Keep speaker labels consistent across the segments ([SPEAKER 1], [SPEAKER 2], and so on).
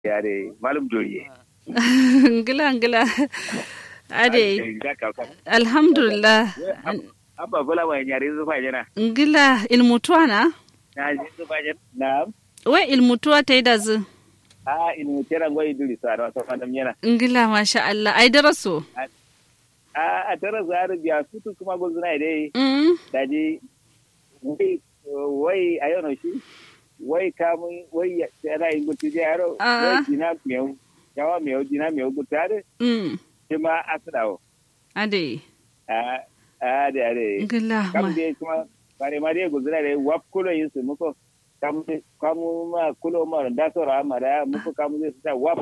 [SPEAKER 1] yare malum joriye
[SPEAKER 2] ngila ngila ade alhamdulillah
[SPEAKER 1] abba bula mai yare zufa jana
[SPEAKER 2] ngila ilmutuwa na
[SPEAKER 1] na ji zufa jana na
[SPEAKER 2] we ilmutuwa ta yi da zu
[SPEAKER 1] a ilmu tera ngoy duli sa da wata fadam yana
[SPEAKER 2] ngila masha Allah ai daraso
[SPEAKER 1] a a tara zaru biya sutu kuma gozuna dai
[SPEAKER 2] mm
[SPEAKER 1] daji wai wai ayono shi wai kamun wai yana yin gutu je yaro
[SPEAKER 2] Ah.
[SPEAKER 1] wai dina miyau yawa miyau dina miyau gutu ade
[SPEAKER 2] mm
[SPEAKER 1] shi ma asirawo
[SPEAKER 2] ade
[SPEAKER 1] a a da ade
[SPEAKER 2] ngila ma
[SPEAKER 1] kam dai kuma bare ma dai guzura dai wap kulo yin su muko kam kamu ma kulo ma da so ra ma da muko kamu zai sa wap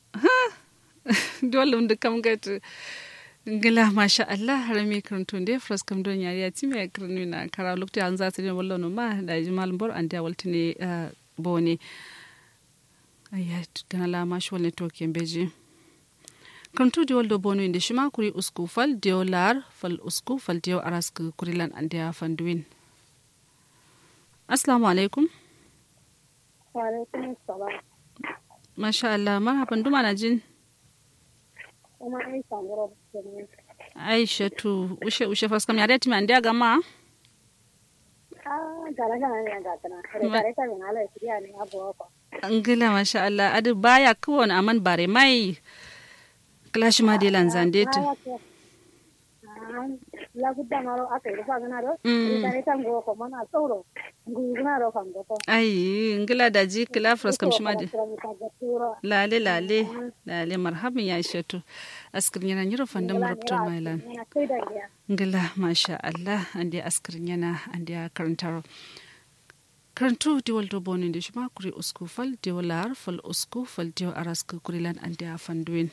[SPEAKER 2] dole mun kam gatu ngila masha Allah harami karanto nde fras kam don yari ya timi ya karnu na kara lokti an za ta ne wallo no ma da jimal bor an da waltine ah, bone ayya kana la ma shwal ne to kembeji karanto di waldo bono inde shima kuri usku fal dio lar fal usku fal dio arask kurilan an da fanduin assalamu alaikum
[SPEAKER 3] Waalaikum salam.
[SPEAKER 2] masha Allah marhaban duma na jin
[SPEAKER 3] Kuma ai sangoro kenan.
[SPEAKER 2] aisha tu ushe ushe fras kam yari ya timi an da gama
[SPEAKER 3] Ah, gara gara ne ga kana. Kare kare ta min ala shiriya ne abu ko.
[SPEAKER 2] Angila masha Allah adu baya kawon aman bare mai clash ma de lanzande tu.
[SPEAKER 3] Ah, la gudda maro aka yi fa gana do.
[SPEAKER 2] Mm.
[SPEAKER 3] Kare ta ngo ko mana tsoro. Nguna ro kan go ko.
[SPEAKER 2] Ai ngila da ji kila fras kam shima de.
[SPEAKER 3] Tsoro.
[SPEAKER 2] Lale lale lale marhaban ya shatu. Askir yana nyiro fandam rupto mailan.
[SPEAKER 3] Ina kai da ya.
[SPEAKER 2] Ngila masha Allah ande askir yana ande karantaro. Karantu diwal do bonin de shima kuri usku fal diwal lar fal usku fal diwal arask kurilan ande afanduin.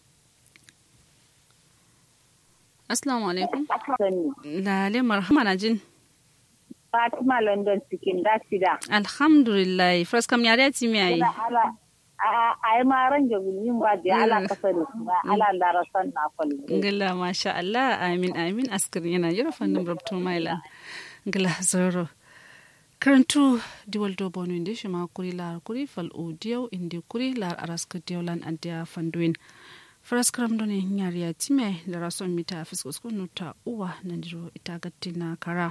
[SPEAKER 2] Assalamu alaikum.
[SPEAKER 4] sani
[SPEAKER 2] Lale marhaba na jin.
[SPEAKER 4] Fatima London cikin dasida.
[SPEAKER 2] Alhamdulillah, fraskam yare ya timi yayi.
[SPEAKER 4] Ina ala a a yi ma ran jabulin ba da ala kasa da su ba ala darasan na kwallo.
[SPEAKER 2] Ngila masha Allah, amin amin askar yana yara fannin rabto maila. Ngila zoro. Karantu diwal do bonu inde shi ma kuri lar kuri fal o diyaw inde kuri lar araska diawlan antia fanduin. Fraskram do ne nyari ya time da rason mita fisko sko nuta uwa nandiro itagatti na kara.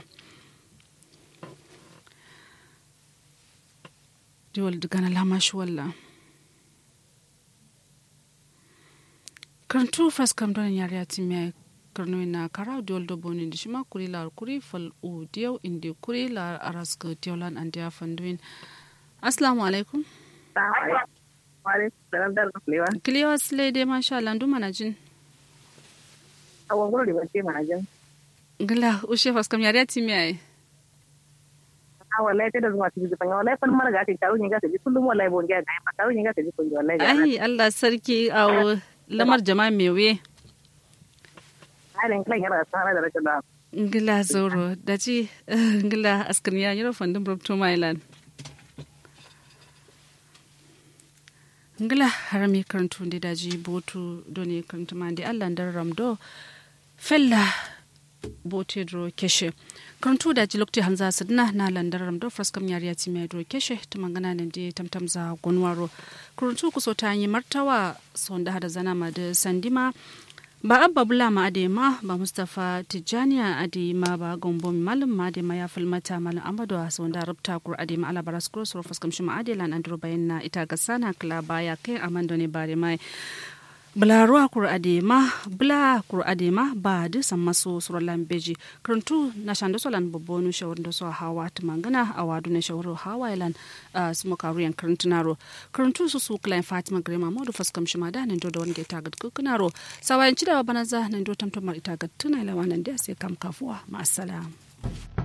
[SPEAKER 2] Diwal dugana lama shi wallah. karantu fraskam don yare ati me karno na kara diol do boni di shima kuri lar kuri fal u diyaw indi kuri lar arask diawlan andi afanduin assalamu alaikum
[SPEAKER 4] Wale salam da lewa.
[SPEAKER 2] kiliyo asle de masha Allah ndu mana jin
[SPEAKER 4] A wangoro da bace ma jan.
[SPEAKER 2] gila ushe fraskam yare ati me ai
[SPEAKER 4] A wallahi ta da zuwa cikin zufan wallahi fan mara ga ta taro ne ga ta ji kullum wallahi bon ga ga ma taro ne ga ta ji kun wallahi ga.
[SPEAKER 2] ai Allah sarki aw lamar jama'a mewe
[SPEAKER 4] Halin kan yana sana da rashin da.
[SPEAKER 2] ngila zoro daji ngila askan ya yoro fandin brobto mailan ngila harami karantu ndi daji botu doni karantu mandi allah ndar ramdo fella bote dro keshe karantu daji lokti hanza sidna na landar ramdo fraskam yari yati mai dro keshe tumangana nan di tamtam za gonwaro karantu kuso ta yi martawa sonda hada zana ma da sandima ba abba bula ma ade ma ba mustapha tijjaniya ade ma ba gombo malam ma ade ma ya filmata malam amadu a wanda rubta kur ade ma ala baras kuro suru fuskam shi ma ade lan andro bayan na ita ga sana kala baya kai amando ne bare mai bula ruwa kur ade ma bula kur ade ma ba de san maso suru lambeji kuruntu na shando solan bobonu shawar da so hawa ta mangana a wadu ne shawar hawa ilan su makaru yan kuruntunaro kuruntu su su klain fatima grema modu fuskam shi ma da nan do da wani ta gad kukunaro sawayan ci da bana za nan do tamtamar ita gad tuna lawa nan da sai kam kafuwa ma assalam